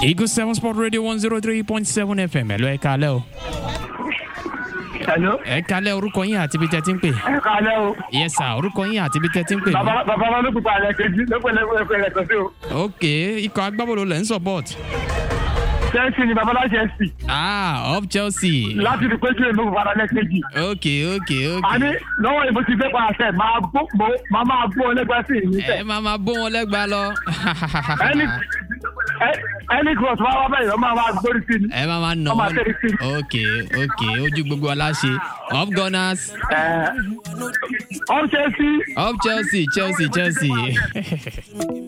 Eagle 7 Sport Radio 103.7 FM ẹ̀ lọ ẹ kalẹ́ o. Hello. ẹ kalẹ́ orúkọ yín àti ibi tẹ́ ti ń pè. Ẹ kálẹ́ o. yes sir orúkọ yín àti ibi tẹ́ ti ń pè. Bàbá bàbá wọn ló pupa rẹ̀ kejì ló pẹ̀lẹ́ pẹ̀lẹ́ kan sí o. ok ikọ̀ agbábọ́ọ̀lù lẹ̀ ń support. Chelsea ni babalá Chelsea. ah of Chelsea. Láti rí péjú èmi pupa rẹ̀ kejì. ok ok ok. Àní lọ́wọ́ ìbò ti dé pa àṣẹ máa gbó mo máa máa gbó ọlẹ́gbẹ́ sí ìní ẹ sẹ̀. máa máa bó wọn lẹ́gbàá lọ. Ẹni ẹ- ẹni cross wá wá bẹ́ẹ̀ lọ́ máa máa gbórí sí ni. ẹ máa máa nà Ọmọ wọn. àtẹ̀rí sí. ok ok ojú gbogbo aláṣẹ of Gunners Ẹ ọ́n Chelsea. of Chelsea Chelsea Chelsea.